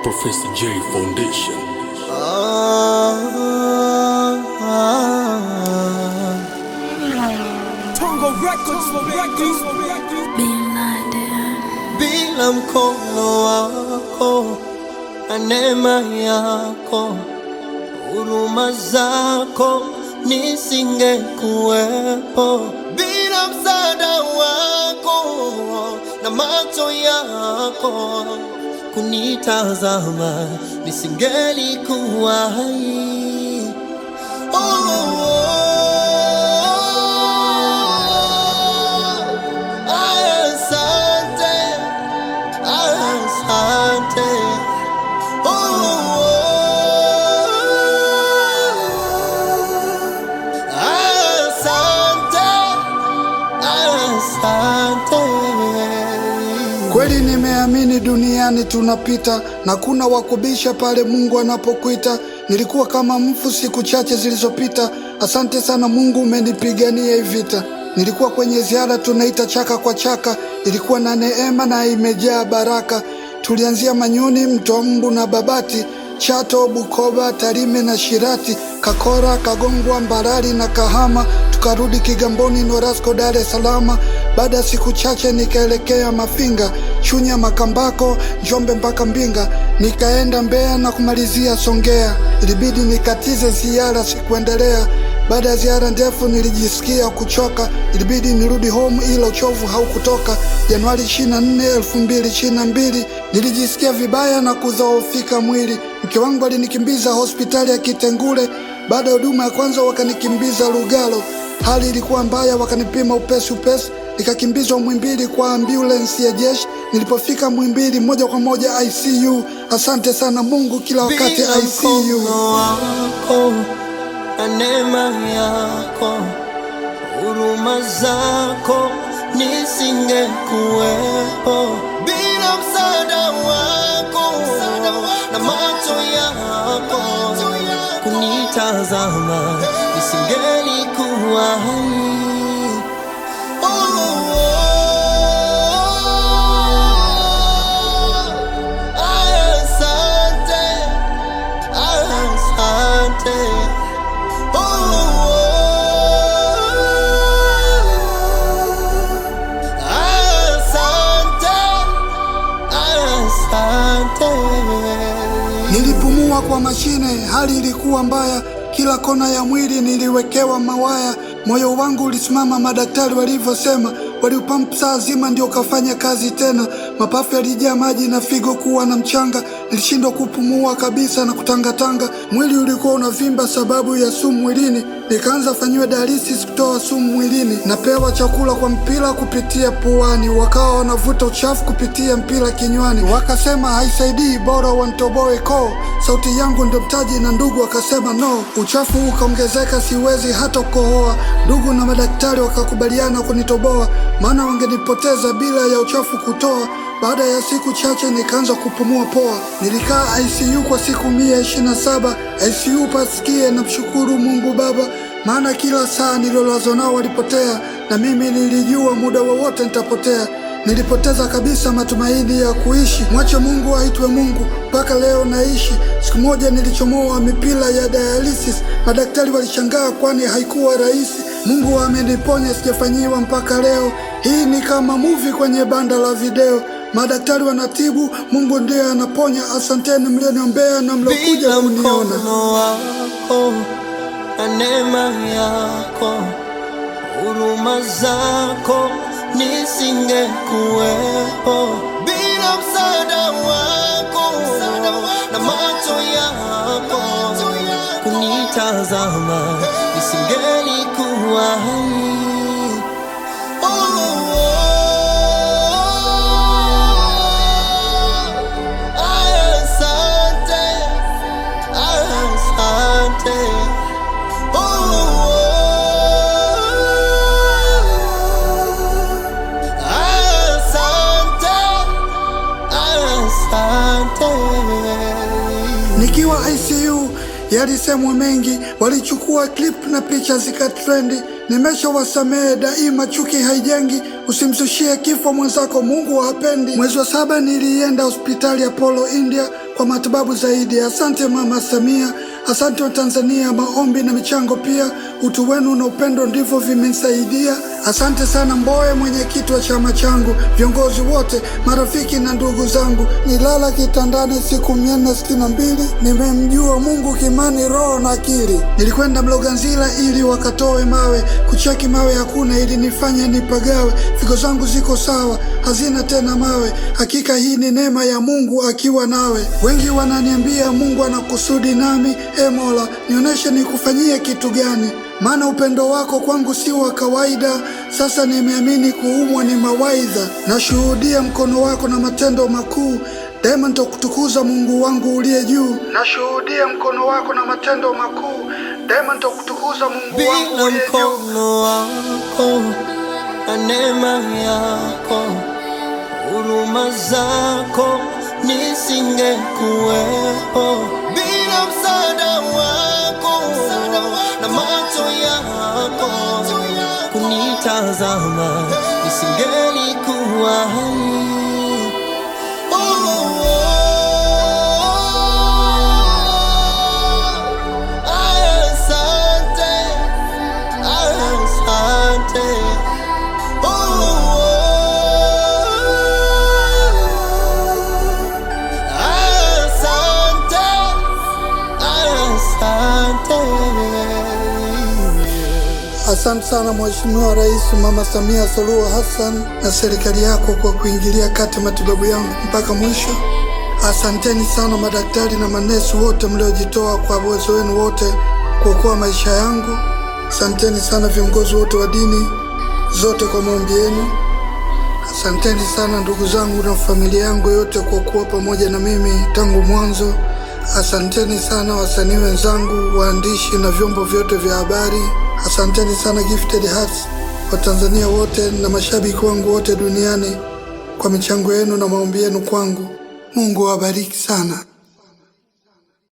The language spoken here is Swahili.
Professor J Foundation. Tongo Records, Records, Bin Laden. bila mkono wako na neema yako, huruma zako nisingekuwepo. Bila msaada wako na macho yako kunitazama, nisingelikuwa hai. Oh, oh, oh. Asante, asante. Oh, oh. Asante, asante. Kweli nimeamini duniani tunapita na kuna wakubisha pale Mungu anapokuita. Nilikuwa kama mfu siku chache zilizopita. Asante sana Mungu, umenipigania hii vita. Nilikuwa kwenye ziara tunaita chaka kwa chaka, ilikuwa na neema na imejaa baraka. Tulianzia Manyoni, Mto Mbu na Babati, Chato, Bukoba, Tarime na Shirati, Kakora, Kagongwa, Mbarali na Kahama, tukarudi Kigamboni, Norasco, Dar es Salaam. Baada ya siku chache nikaelekea Mafinga, Chunya, Makambako, Njombe mpaka Mbinga, nikaenda Mbeya na kumalizia Songea. Ilibidi nikatize ziara, sikuendelea. Baada ya ziara ndefu nilijisikia kuchoka, ilibidi nirudi home, ila uchovu haukutoka. Januari 24, 2022 nilijisikia vibaya na kudhoofika mwili. Mke wangu alinikimbiza hospitali ya Kitengule. Baada ya huduma ya kwanza wakanikimbiza Lugalo. Hali ilikuwa mbaya, wakanipima upesi upesi, nikakimbizwa Mwimbili kwa ambulensi ya jeshi. Nilipofika Mwimbili moja kwa moja ICU. Asante sana Mungu, kila wakati Bila ICU. mkono wako na neema yako, huruma zako nisingekuwepo. Bila msaada wako na macho yako kunitazama, nisingelikuwa hai. Oh, oh, oh. Asante. Asante. Oh, oh. Asante. Asante. Nilipumua kwa mashine, hali ilikuwa mbaya. Kila kona ya mwili niliwekewa mawaya. Moyo wangu ulisimama, madaktari walivyosema. Waliupampu saa zima ndio ukafanya kazi tena. Mapafu yalijaa maji na figo kuwa na mchanga. Nilishindwa kupumua kabisa na kutangatanga. Mwili ulikuwa unavimba sababu ya sumu mwilini. Nikaanza fanyiwa dialysis kutoa sumu mwilini. Napewa chakula kwa mpira kupitia puani, wakawa wanavuta uchafu kupitia mpira kinywani. Wakasema haisaidii, bora wantoboe koo. Sauti yangu ndio mtaji, na ndugu wakasema no. Uchafu ukaongezeka, siwezi hata kukohoa. Ndugu na madaktari wakakubaliana kunitoboa, maana wangenipoteza bila ya uchafu kutoa. Baada ya siku chache nikaanza kupumua poa. Nilikaa ICU kwa siku mia ishirini na saba. ICU pasikie na mshukuru Mungu Baba, maana kila saa nililolazwa nao walipotea, na mimi nilijua muda wowote nitapotea. Nilipoteza kabisa matumaini ya kuishi. Mwache Mungu aitwe Mungu, mpaka leo naishi. Siku moja nilichomoa mipira ya dialysis, madaktari walishangaa, kwani haikuwa rahisi. Mungu ameniponya, sijafanyiwa mpaka leo. Hii ni kama movie kwenye banda la video. Madaktari wanatibu, Mungu ndiye anaponya. Asanteni mlioniombea na mliokuja Bila kuniona. mkono wako na neema yako, huruma zako nisingekuwepo. Bila msaada wako na macho yako kunitazama, nisingelikuwa hai. Oh, oh. Asante. Asante. Oh, oh. Asante. Asante. Nikiwa ICU yalisemwa mengi, walichukua clip na picha zikatrendi. Nimeshawasamehe daima, chuki haijengi. Usimzushie kifo mwenzako, Mungu hapendi. Mwezi wa saba nilienda hospitali ya Apollo India kwa matibabu zaidi. Asante Mama Samia, asante wa Tanzania. Maombi na michango pia, utu wenu na upendo ndivyo vimenisaidia. Asante sana Mbowe, mwenyekiti wa chama changu, viongozi wote, marafiki na ndugu zangu. Nilala kitandani siku mia nne sitini na mbili, nimemjua Mungu kimani, roho na akili. Nilikwenda Mloganzila ili wakatoe mawe, kucheki mawe hakuna, ili nifanye nipagawe. Figo zangu ziko sawa, hazina tena mawe. Hakika hii ni neema ya Mungu akiwa nawe. Wengi wananiambia Mungu ana kusudi nami. E Mola, nionyeshe nikufanyie kitu gani? Maana upendo wako kwangu si wa kawaida. Sasa nimeamini kuumwa ni mawaidha. Nashuhudia mkono wako na matendo makuu daima nitakutukuza Mungu wangu uliye juu. Nashuhudia mkono wako na matendo makuu daima nitakutukuza Mungu wangu bila uliye juu. mkono wako na neema yako, huruma zako nisingekuwepo. Bila msaada wako na macho yako kunitazama, nisingelikuwa hai. Asante, asante. Asante, asante. Asante sana Mheshimiwa Rais Mama Samia Suluhu Hassan na serikali yako kwa kuingilia kati matibabu yangu mpaka mwisho. Asanteni sana madaktari na manesi wote mliojitoa kwa uwezo wenu wote kuokoa maisha yangu. Asanteni sana viongozi wote wa dini zote kwa maombi yenu. Asanteni sana ndugu zangu na familia yangu yote kwa kuwa pamoja na mimi tangu mwanzo. Asanteni sana wasanii wenzangu, waandishi na vyombo vyote vya habari. Asanteni sana Gifted Hearts, Watanzania wote na mashabiki wangu wote duniani kwa michango yenu na maombi yenu kwangu. Mungu awabariki sana.